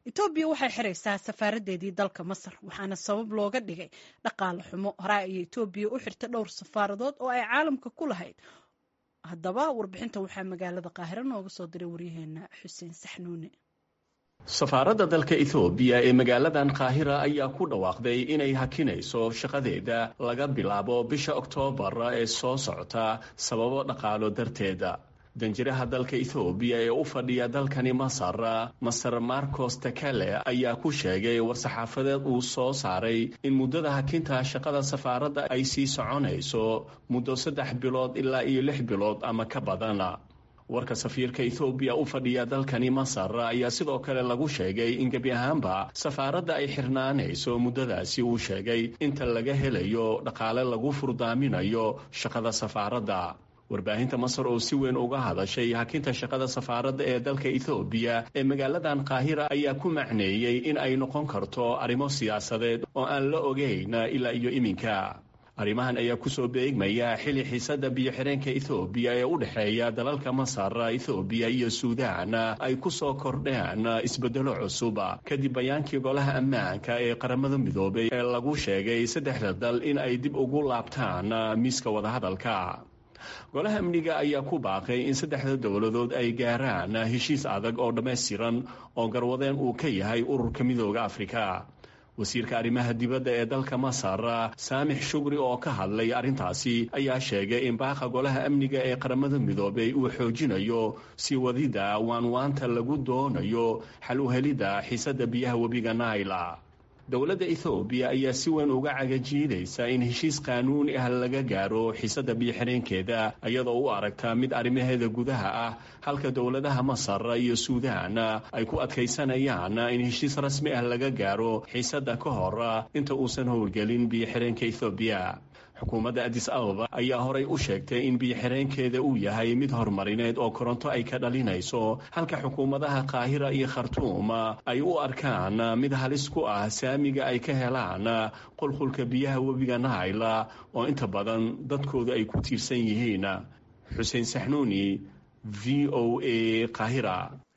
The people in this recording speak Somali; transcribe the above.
etoobiya waxay xiraysaa safaaradeedii dalka masar waxaana sabab looga dhigay dhaqaale xumo hore ayay etoobiya u xirtay dhowr safaaradood oo ay caalamka ku lahayd haddaba warbixinta waxaa magaalada qaahiro nooga soo diray waryaheena xuseen saxnuune safaaradda dalka ethoobiya ee magaaladan qaahira ayaa ku dhawaaqday inay hakinayso shaqadeeda laga bilaabo bisha oktoobar ee soo socota sababo dhaqaalo darteeda danjiraha dalka ethoobiya ee u fadhiya dalkani masar master marcos takale ayaa ku sheegay war-saxaafadeed uu soo saaray in muddada hakinta shaqada safaaradda ay sii soconayso muddo saddex bilood ilaa iyo lix bilood ama ka badan warka safiirka ethoobiya u fadhiya dalkani masar ayaa sidoo kale lagu sheegay in gebi ahaanba safaaradda ay xirnaanayso muddadaasi uu sheegay inta laga helayo dhaqaale lagu furdaaminayo shaqada safaaradda warbaahinta masar oo si weyn uga hadashay hakinta shaqada safaaradda ee dalka ethoobiya ee magaaladan qaahira ayaa ku macneeyey in ay noqon karto arrimo siyaasadeed oo aan la ogeyn ilaa iyo iminka arrimahan ayaa kusoo beegmaya xili xiisada biyo-xireenka ethoobiya ee u dhexeeya dalalka masar ethoobiya iyo suudaan ay kusoo kordheen isbedelo cusub kadib bayaankii golaha ammaanka ee qaramada midoobay ee lagu sheegay saddexda dal in ay dib ugu laabtaan miiska wadahadalka golaha amniga ayaa ku baaqay in saddexda dowladood ay gaaraan heshiis adag oo dhammaystiran oo garwadeen uu ka yahay ururka midooda afrika wasiirka arrimaha dibadda ee dalka masar saamix shugri oo ka hadlay arrintaasi ayaa sheegay in baaqa golaha amniga ee qaramada midoobay uu xoojinayo sii wadida waanwaanta lagu doonayo xal u helidda xiisadda biyaha webiga naila dowladda ethoobiya ayaa si weyn uga cagajiidaysa in heshiis qaanuuni ah laga gaaro xiisadda biyo-xireenkeeda iyadoo u aragta mid arrimaheeda gudaha ah halka dowladaha masar iyo suudaan ay ku adkaysanayaan in heshiis rasmi ah laga gaaro xiisadda ka hor inta uusan howlgelin biyo-xireenka ethoobiya xukuumadda adis ababa ayaa horay u sheegtay in biyo-xireenkeeda uu yahay mid horumarineed oo koronto ay ka dhalinayso halka xukuumadaha qaahira iyo khartuum ay u arkaan mid halis ku ah saamiga ay ka helaan qulqulka biyaha webiga naila oo inta badan dadkooda ay ku tiirsan yihiin xuseen saxnuuni v o a qaahira